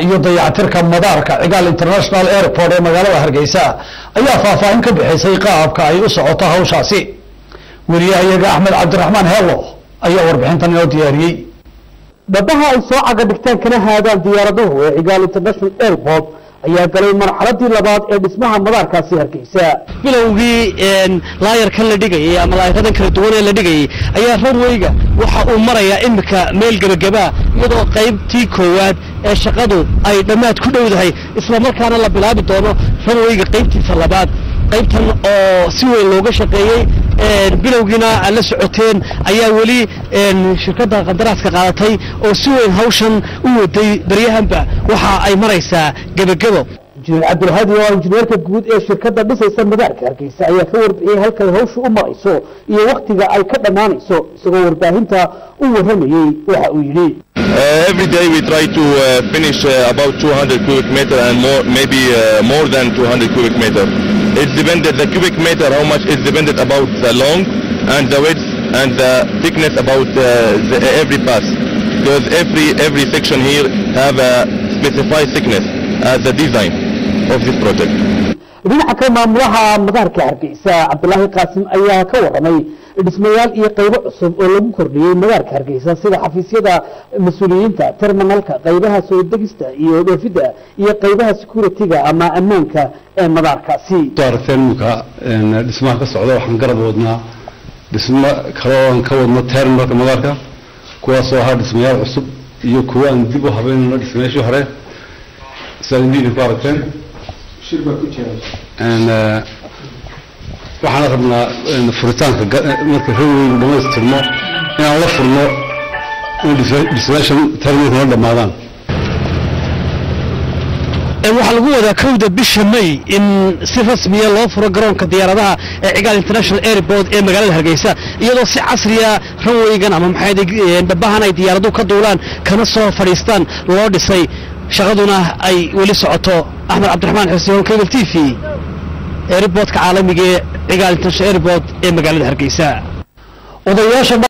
iyo dayactirka madaarka cigaal international airport ee magaalada hargeysa ayaa faahfaahin ka bixisay qaabka ay u socoto hawshaasi weriyahayaga axmed cabdiraxmaan heelo ayaa warbixintan inoo diyaariyey dhabaha ay soo caga dhigtaan kana haadaan diyaaraduhu ee cigaal international airport ayaa galay marxaladii labaad ee dhismaha madaarkaasi hargeysa bilowgii laayarkan la dhigayay ama laayaradan kala duwan ee la dhigayay ayaa runwayga waxa uu marayaa imika meel gebagabaa iyadoo qaybtii koowaad ee shaqadu ay dhammaad ku dhowdahay islamarkaana la bilaabi doono runwayga qaybtiisa labaad qaybtan oo si weyn looga shaqeeyey bilowgiina aad la socoteen ayaa weli shirkadda qandaraaska qaadatay oo si weyn hawshan u waday baryahanba waxa ay maraysaa gebagebo injineer cabdilhadi oo injineerka guud ee shirkadda dhisaysa madaarka hargeysa ayaa ka warbixiyey halkay hawshu u marayso iyo wakhtiga ay ka dhammaanayso isagoo warbaahinta u warramayey waxa uu yidhi Uh, every day we try to uh, finish uh, about 200 cubic meter and more, maybe uh, more than 200 cubic meter. It's dependent, the cubic meter, how much is dependent about the long and the width and the thickness about uh, the, every pass. Because every, every section here have a specified thickness as the design of this project. dhinaca kale maamulaha madaarka hargeysa cabdulaahi qaasim ayaa ka warramay dhismayaal iyo qaybo cusub oo lagu kordhiyey madaarka hargeysa sida xafiisyada mas-uuliyiinta terminalka qaybaha soo degista iyo dhoofidda iyo qaybaha security-ga ama ammaanka ee madaarkaasi aragteen iminka dhismaha ka socda waxaan garab wadnaa dhismo kale oo aan ka wadno terminalka madaarka kuwaasoo ahaa dhismayaal cusub iyo kuwo aan dib u habeynayno dhismayaashii hore sidaad indiina ku aragteen waxaana rabnaa furitaanka marka raweygu dhamaystirmo inaan la furno in dhismayaashan terminalka la dhammaadaan waxaa lagu wadaa kowda bisha may in si rasmiya loo furo garoonka diyaaradaha ee cigaal international airport ee magaalada hargeysa iyadoo si casriya ranwaygan ama maxay dhabahan ay diyaaraduhu ka duulaan kana soo fadhiistaan loo dhisay shaqaduna ay weli socoto axmed cabdiraxmaan xuseen cable t v airportka caalamiga ee cigaal international airport ee magaalada hargeysa odayaasha